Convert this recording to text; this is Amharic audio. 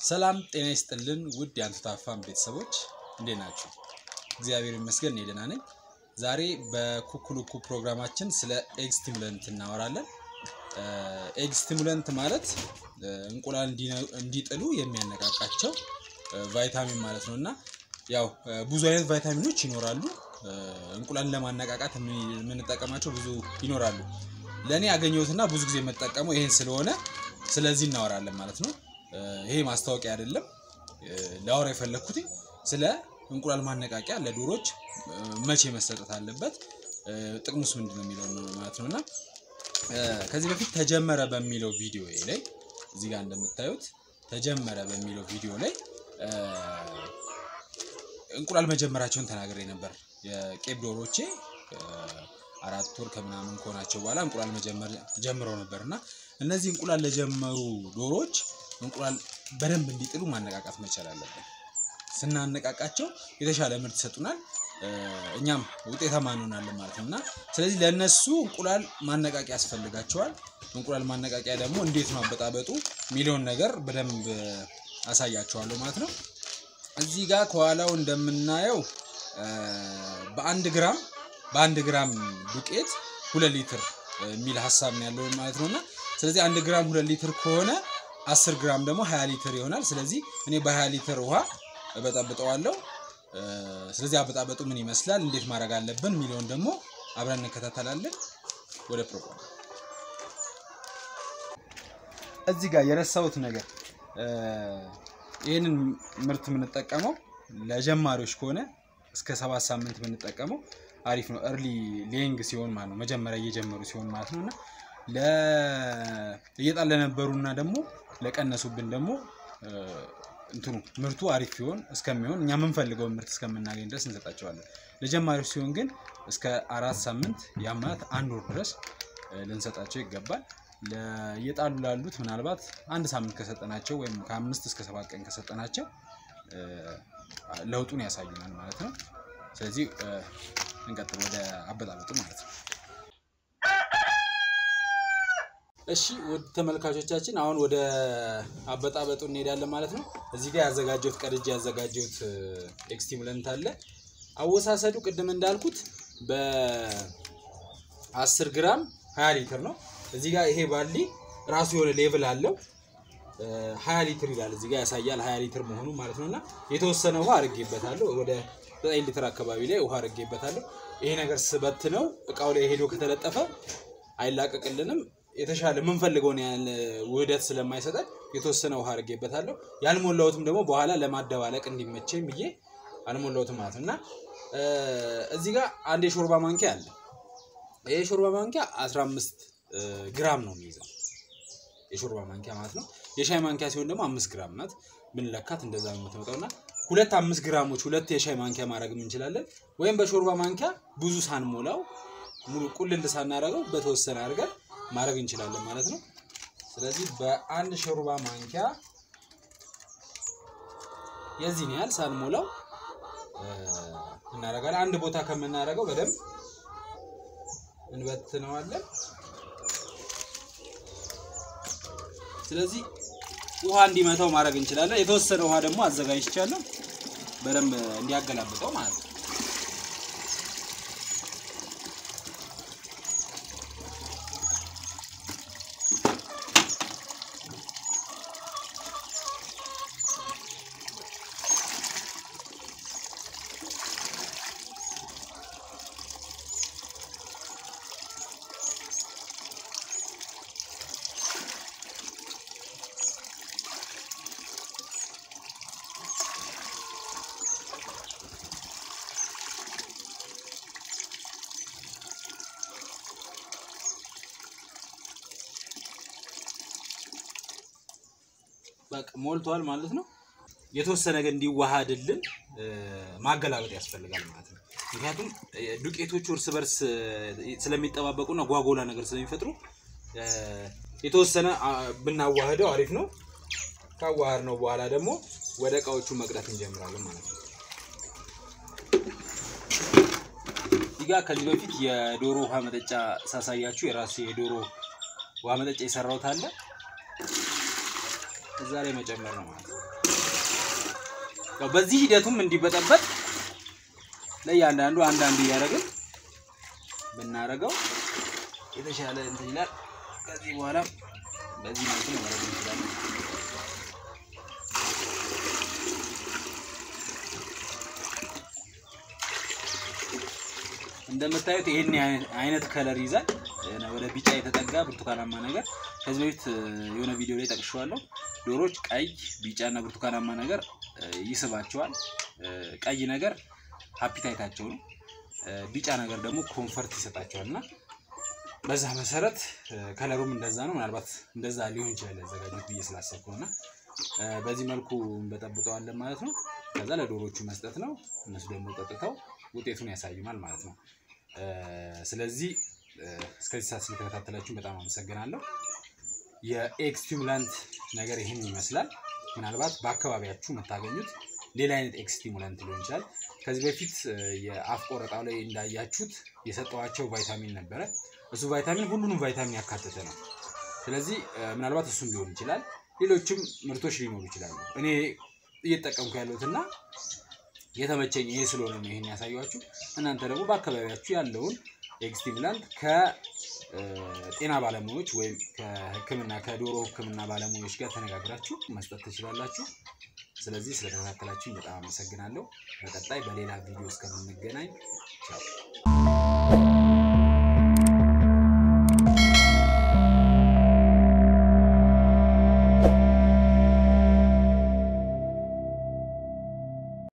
ሰላም ጤና ይስጥልን ውድ የአንቱታፋም ቤተሰቦች እንዴት ናችሁ? እግዚአብሔር ይመስገን እኔ ደህና ነኝ። ዛሬ በኩኩሉኩ ፕሮግራማችን ስለ ኤግ ስቲሙለንት እናወራለን። ኤግ ስቲሙለንት ማለት እንቁላል እንዲጥሉ የሚያነቃቃቸው ቫይታሚን ማለት ነው እና ያው ብዙ አይነት ቫይታሚኖች ይኖራሉ። እንቁላልን ለማነቃቃት የምንጠቀማቸው ብዙ ይኖራሉ። ለእኔ ያገኘሁትና ብዙ ጊዜ የምጠቀመው ይሄን ስለሆነ ስለዚህ እናወራለን ማለት ነው። ይሄ ማስታወቂያ አይደለም። ላወራ የፈለግኩት ስለ እንቁላል ማነቃቂያ ለዶሮች መቼ መሰጠት አለበት፣ ጥቅሙስ ምንድን ነው የሚለው ማለት ነው እና ከዚህ በፊት ተጀመረ በሚለው ቪዲዮ ላይ እዚህ ጋር እንደምታዩት ተጀመረ በሚለው ቪዲዮ ላይ እንቁላል መጀመራቸውን ተናግሬ ነበር። የቄብ ዶሮቼ አራት ወር ከምናምን ከሆናቸው በኋላ እንቁላል መጀመር ጀምረው ነበር እና እነዚህ እንቁላል ለጀመሩ ዶሮዎች እንቁላል በደንብ እንዲጥሉ ማነቃቃት መቻል አለብን። ስናነቃቃቸው የተሻለ ምርት ይሰጡናል፣ እኛም ውጤታማ እንሆናለን ማለት ነው እና ስለዚህ ለእነሱ እንቁላል ማነቃቂያ ያስፈልጋቸዋል። እንቁላል ማነቃቂያ ደግሞ እንዴት ነው አበጣበጡ የሚለውን ነገር በደንብ አሳያቸዋለሁ ማለት ነው። እዚህ ጋር ከኋላው እንደምናየው በአንድ ግራም በአንድ ግራም ዱቄት ሁለት ሊትር የሚል ሀሳብ ነው ያለው ማለት ነው እና ስለዚህ አንድ ግራም ሁለት ሊትር ከሆነ አስር ግራም ደግሞ ሀያ ሊትር ይሆናል። ስለዚህ እኔ በሀያ ሊትር ውሃ እበጠብጠዋለሁ። ስለዚህ አበጣበጡ ምን ይመስላል፣ እንዴት ማድረግ አለብን የሚለውን ደግሞ አብረን እንከታተላለን። ወደ ፕሮግራም እዚህ ጋር የረሳሁት ነገር ይህንን ምርት የምንጠቀመው ለጀማሪዎች ከሆነ እስከ ሰባት ሳምንት የምንጠቀመው አሪፍ ነው። እርሊ ሌንግ ሲሆን ማለት ነው መጀመሪያ እየጀመሩ ሲሆን ማለት ነው እና እየጣል ለነበሩና ደግሞ ለቀነሱብን ደግሞ እንትኑ ምርቱ አሪፍ ሲሆን እስከሚሆን እኛ የምንፈልገውን ምርት እስከምናገኝ ድረስ እንሰጣቸዋለን። ለጀማሪዎች ሲሆን ግን እስከ አራት ሳምንት ያ ማለት አንድ ወር ድረስ ልንሰጣቸው ይገባል። እየጣሉ ላሉት ምናልባት አንድ ሳምንት ከሰጠናቸው ወይም ከአምስት እስከ ሰባት ቀን ከሰጠናቸው ለውጡን ያሳዩናል ማለት ነው። ስለዚህ እንቀጥል ወደ አበጣበጡ ማለት ነው። እሺ ውድ ተመልካቾቻችን አሁን ወደ አበጣበጡ እንሄዳለን ማለት ነው። እዚህ ጋር ያዘጋጀሁት ቀድጄ ያዘጋጀሁት ኤክስቲሙለንት አለ። አወሳሰዱ ቅድም እንዳልኩት በ10 ግራም 20 ሊትር ነው። እዚህ ጋር ይሄ ባሊ ራሱ የሆነ ሌቭል አለው 20 ሊትር ይላል እዚህ ጋር ያሳያል 20 ሊትር መሆኑ ማለት ነው እና የተወሰነ ውሃ አድርጌበታለሁ ወደ 9 ሊትር አካባቢ ላይ ውሃ አድርጌበታለሁ። ይሄ ነገር ስበት ነው እቃው ላይ ሄዶ ከተለጠፈ አይላቀቅልንም። የተሻለ የምንፈልገውን ያህል ውህደት ስለማይሰጠን የተወሰነ ውሃ አድርጌበታለሁ። ያልሞላሁትም ደግሞ በኋላ ለማደባለቅ እንዲመቸኝ ብዬ አልሞላሁትም ማለት ነው እና እዚህ ጋር አንድ የሾርባ ማንኪያ አለ። ይህ የሾርባ ማንኪያ 15 ግራም ነው የሚይዘው የሾርባ ማንኪያ ማለት ነው። የሻይ ማንኪያ ሲሆን ደግሞ አምስት ግራም ናት። ብንለካት እንደዛ ነው የምትመጣው እና ሁለት አምስት ግራሞች ሁለት የሻይ ማንኪያ ማድረግ እንችላለን። ወይም በሾርባ ማንኪያ ብዙ ሳንሞላው ሙሉ ቁልል ሳናደርገው በተወሰነ አድርገን ማድረግ እንችላለን ማለት ነው። ስለዚህ በአንድ ሾርባ ማንኪያ የዚህን ያህል ሳንሞላው እናደርጋለን። አንድ ቦታ ከምናደርገው በደንብ እንበትነዋለን። ስለዚህ ውሃ እንዲመታው ማድረግ እንችላለን። የተወሰነ ውሃ ደግሞ አዘጋጅቻለሁ በደንብ እንዲያገላብጠው ማለት ነው። በቃ ሞልቷል ማለት ነው። የተወሰነ ግን እንዲዋሃድልን ማገላበጥ ያስፈልጋል ማለት ነው። ምክንያቱም ዱቄቶቹ እርስ በርስ ስለሚጠባበቁና ጓጎላ ነገር ስለሚፈጥሩ የተወሰነ ብናዋህደው አሪፍ ነው። ካዋሃድ ነው በኋላ ደግሞ ወደ እቃዎቹ መቅዳት እንጀምራለን ማለት ነው። እዚህ ጋር ከዚህ በፊት የዶሮ ውሃ መጠጫ ሳሳያችሁ የራሴ የዶሮ ውሃ መጠጫ የሰራሁት አለ እዛ ላይ መጨመር ነው ማለት ነው። ያው በዚህ ሂደቱም እንዲበጠበጥ ለእያንዳንዱ አንዳንድ እያደረግን ብናደርገው የተሻለ እንትን ይላል። ከዚህ በኋላ በዚህ መልኩ ነው ማድረግ እንችላለን። እንደምታዩት ይሄን አይነት ከለር ይዛል። ወደ ቢጫ የተጠጋ ብርቱካናማ ነገር ከዚህ በፊት የሆነ ቪዲዮ ላይ ጠቅሼዋለሁ። ዶሮዎች ቀይ፣ ቢጫ እና ብርቱካናማ ነገር ይስባቸዋል። ቀይ ነገር ሀፒታይታቸው ነው። ቢጫ ነገር ደግሞ ኮንፈርት ይሰጣቸዋል እና በዛ መሰረት ከለሩም እንደዛ ነው። ምናልባት እንደዛ ሊሆን ይችላል ያዘጋጁት ብዬ ስላሰብኩ እና በዚህ መልኩ እንበጠብጠዋለን ማለት ነው። ከዛ ለዶሮቹ መስጠት ነው። እነሱ ደግሞ ጠጥተው ውጤቱን ያሳዩናል ማለት ነው። ስለዚህ እስከዚህ ሰዓት ስለተከታተላችሁ በጣም አመሰግናለሁ። የኤግ ስቲሙላንት ነገር ይህን ይመስላል። ምናልባት በአካባቢያችሁ የምታገኙት ሌላ አይነት ኤግ ስቲሙላንት ሊሆን ይችላል። ከዚህ በፊት የአፍ ቆረጣው ላይ እንዳያችሁት የሰጠዋቸው ቫይታሚን ነበረ። እሱ ቫይታሚን ሁሉንም ቫይታሚን ያካተተ ነው። ስለዚህ ምናልባት እሱም ሊሆን ይችላል። ሌሎችም ምርቶች ሊኖሩ ይችላሉ። እኔ እየተጠቀምኩ ያለሁትና የተመቸኝ ይሄ ስለሆነ ነው ይሄን ያሳያችሁ። እናንተ ደግሞ በአካባቢያችሁ ያለውን ኤግ ስቲሙላንት ከጤና ባለሙያዎች ወይም ከሕክምና ከዶሮ ሕክምና ባለሙያዎች ጋር ተነጋግራችሁ መስጠት ትችላላችሁ። ስለዚህ ስለተከታተላችሁ በጣም አመሰግናለሁ። በቀጣይ በሌላ ቪዲዮ እስከምንገናኝ ቻው።